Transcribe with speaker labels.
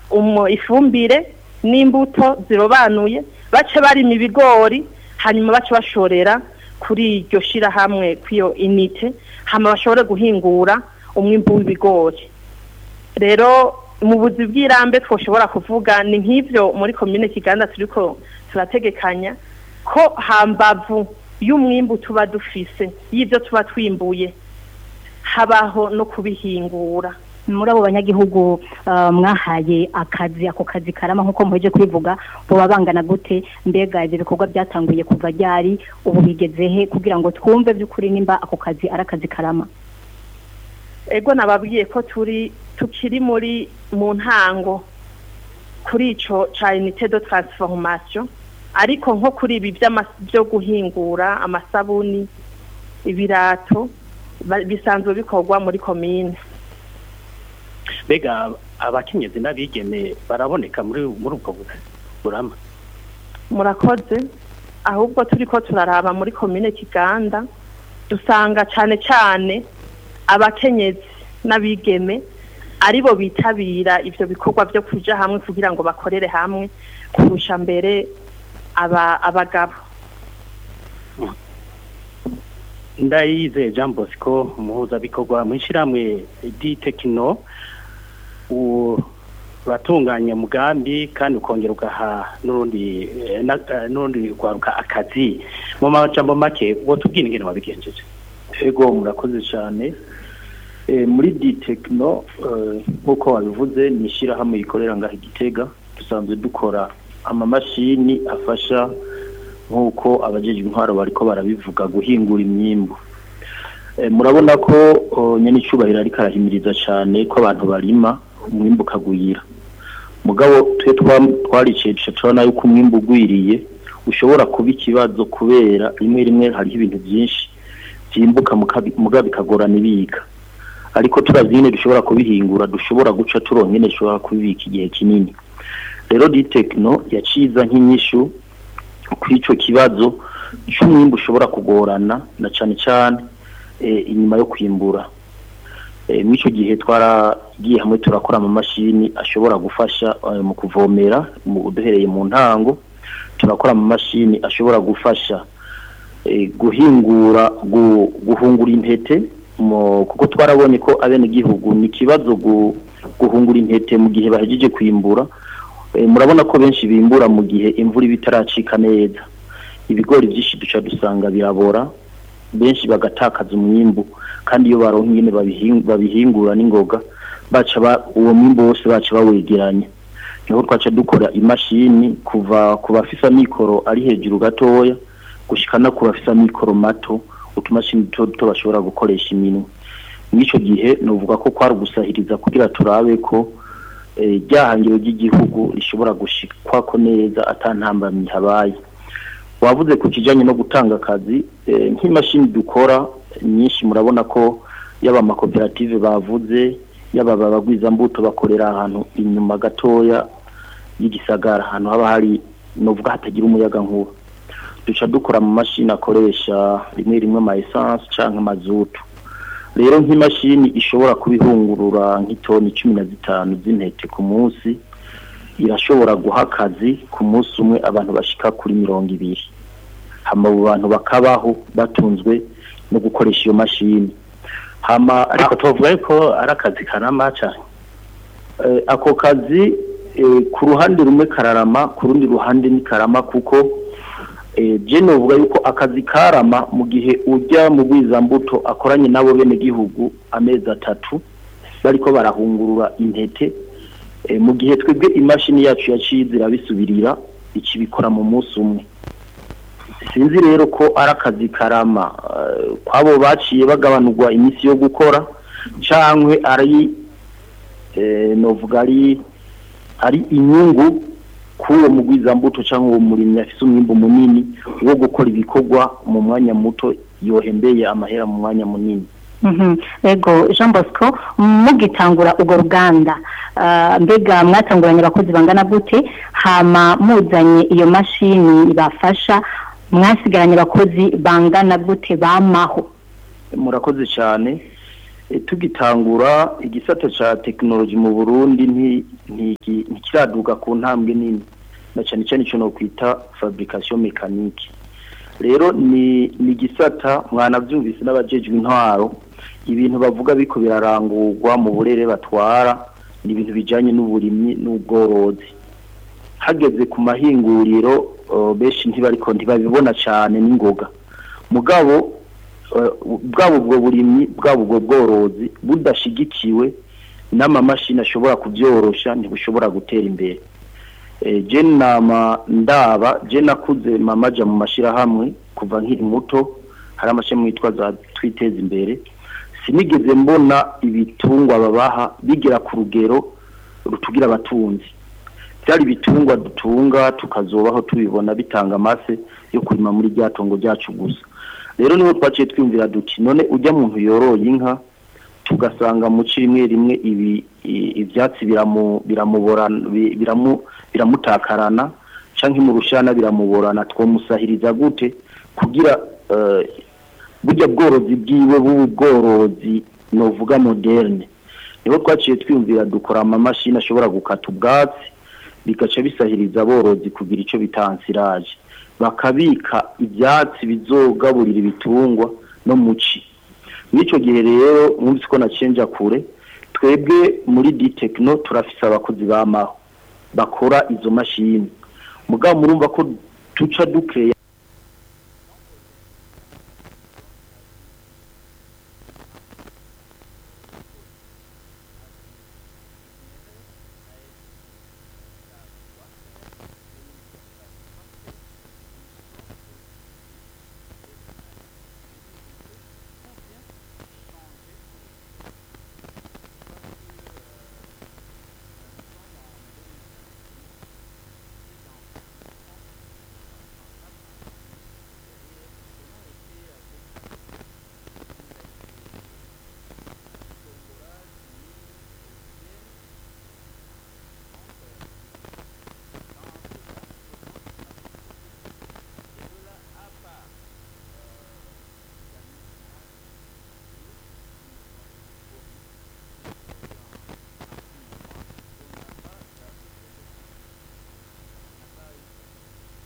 Speaker 1: umu- ifumbire n'imbuto zirobanuye bace barima ibigori hanyuma bace bashorera kuri iryo shirahamwe kw'iyo inite hama bashobore guhingura umwimbu w'ibigori rero mu buzi bw'irambe twoshobora kuvuga ni nk'ivyo muri komine kiganda turiko turategekanya ko hambavu y'umwimbu tuba dufise y'ivyo tuba twimbuye habaho no kubihingura
Speaker 2: muri abo banyagihugu ah, mwahaye akazi ako kazi karama nk'uko muheje kubivuga boba bangana gute mbega ibyo bikorwa byatanguye kuva ryari ubu bigeze he kugira ngo twumve by'ukuri nimba ako kazi ari akazi karama
Speaker 1: ego nababwiye ko turi tukiri muri mu ntango kuri ico ca unité de transformation ariko nko kuri ibi vy'ama- vyo guhingura amasabuni ibirato ba- bisanzwe bikorwa muri komine
Speaker 3: mbega abakenyezi n'abigeme baraboneka muri muri ubwo bu- burama
Speaker 1: murakoze ahubwo turiko turaraba muri komine kiganda dusanga cane cane abakenyezi n'abigeme aribo bitabira ivyo bikorwa vyo kuja hamwe kugira ngo bakorere hamwe kurusha mbere aba abagabo
Speaker 3: ndayize jean bosco umuhuzabikorwa mu ishyirahamwe ditekino uratunganya umugambi kandi ukongera ugaha n'urundi eh, na- eh, n'urundi rwaruka akazi mu majambo make wotubwira ingene wabigenjeje
Speaker 4: ego murakoze cyane Eh, muri ditekino nk'uko wabivuze ni ishyirahamwe rikorera ngaho igitega dusanzwe dukora amamashini afasha nk'uko abajeje intwaro bariko barabivuga guhingura imyimbu Eh, murabona ko oh, nyene icubahiro ariko arahimiriza cyane ko abantu barima umwimbu ukagwira mugabo twe twa- twariceje turabona yuko umwimbu ugwiriye ushobora kuba ikibazo kubera rimwe rimwe hariho ibintu byinshi byimbuka mukabi- mugabo bikagorana ibika ariko turazi nyine dushobora kubihingura dushobora guca turonka nyine dushobora kubibika igihe kinini rero ditekino yaciza nk'inyishu kw'ico kibazo c'umwimbu ushobora kugorana na cane cane eh, inyuma yo kwimbura Eh, mw'ico gihe twaragiye hamwe turakora amamashini ashobora gufasha eh, mu kuvomera mu duhereye mu ntango turakora amamashini ashobora gufasha eh, guhingura gu- guhungura intete mu- kuko twarabonye ko abenegihugu ni ikibazo gu- guhungura intete mu gihe bahejeje kwimbura Eh, murabona ko benshi bimbura mu gihe imvura iba itaracika neza ibigori byinshi duca dusanga birabora benshi bagatakaza umwimbu kandi iyo baronka ingene babihin- babihingura n'ingoga baca ba- uwo mwimbu wose baca bawegeranya niho twaca dukora imashini kuva ku bafise amikoro ari hejuru gatoya gushika no ku bafise amikoro mato utumashini duto duto bashobora gukoresha iminwe mw'ico gihe novuga ko kwari ugusahiriza kugira turabe ko eh, ryahangiro ry'igihugu rishobora gushikwako neza atantambamyi habaye wavuze ku kijanye no gutanga akazi eh, nk'imashini dukora nyinshi murabona ko yaba amakoperative bavuze yaba abagwizambuto bakorera ahantu inyuma gatoya y'igisagara ahantu haba hari novuga hatagira umuyaga nkuba duca dukora mu mashini akoresha rimwe rimwe ama essence canke amazutu rero nk'imashini ishobora kubihungurura nk'itoni cumi na zitanu z'intete ku munsi irashobora guha akazi ku munsi umwe abantu bashika kuri mirongo ibiri hama abo bantu bakabaho batunzwe no gukoresha iyo mashini hama
Speaker 3: ariko tuvuga yuko ari akazi karama cyane
Speaker 4: eh, ako kazi eh, ku ruhande rumwe kararama ku rundi ruhande ni karama kuko eh, je novuga yuko akazi karama mu gihe ujya mu bwizambuto akoranye nabo bene gihugu amezi atatu bariko barahungurura intete eh, mu gihe twebwe imashini yacu yaciye irabisubirira ikibikora mu munsi umwe sinzi rero ko ari akazi karama eh, kwabo baciye bagabanurwa iminsi yo gukora cangwe ari eh, novuga ari ari inyungu k'uwo mugwizambuto cyangwa uwo murimyi afise umwimbu munini wo gukora ibikorwa mu mwanya muto yohembeye amahera mu mwanya munini
Speaker 2: Mhm. Ego Jean Bosco mugitangura urwo ruganda ah, mbega mwatanguranye abakozi bangana gute hama muzanye iyo mashini ibafasha mwasigaranye abakozi bangana gute bamaho
Speaker 4: murakoze cyane E, tugitangura igisata ca tekinoloji mu Burundi nti- ntiki- ntikiraduga ku ntambwe nini na cyane cyane ico no kwita fabrication mécanique rero ni ni igisata mwanavyumvise n'abajejwe intwaro ibintu bavuga biko birarangurwa mu burere batwara ni ibintu bijanye n'uburimyi n'ubworozi hageze ku mahinguriro uh, benshi ntibariko ntibabibona cyane n'ingoga mugabo uh, bwabo ubwo burimyi bwabo ubwo bworozi budashigikiwe n'amamashini ashobora kubyorosha ntibushobora gutera imbere e, je nama ndaba je nakuze mamaja mu mashirahamwe kuva nkiri muto hari amashami yitwa za twiteza imbere sinigeze mbona ibitungwa babaha bigera ku rugero rutugira abatunzi byari ibitungwa dutunga tukazobaho tubibona bitanga amase yo kurima muri rya tongo ryacu gusa rero niho twaciye twiyumvira duti none ujya muntu yoroye inka tugasanga mu ci rimwe rimwe ibi i- ivyatsi biramu biramuborana bi- biramu biramutakarana canke mu rushana biramuborana twomusahiriza gute kugira eh, burya bworozi bwiwe bubu bworozi novuga moderne niho twaciye twiyumvira dukora amamashini ashobora gukata ubwatsi bigaca bisahiriza aborozi kugira ico bitansiraje bakabika ivyatsi bizogaburira ibitungwa no muci mw'ico gihe rero mwumvise ko nacenja kure twebwe muri ditekino turafise abakozi bamaho bakora izo mashini mugabo murumva ko tuca dukeya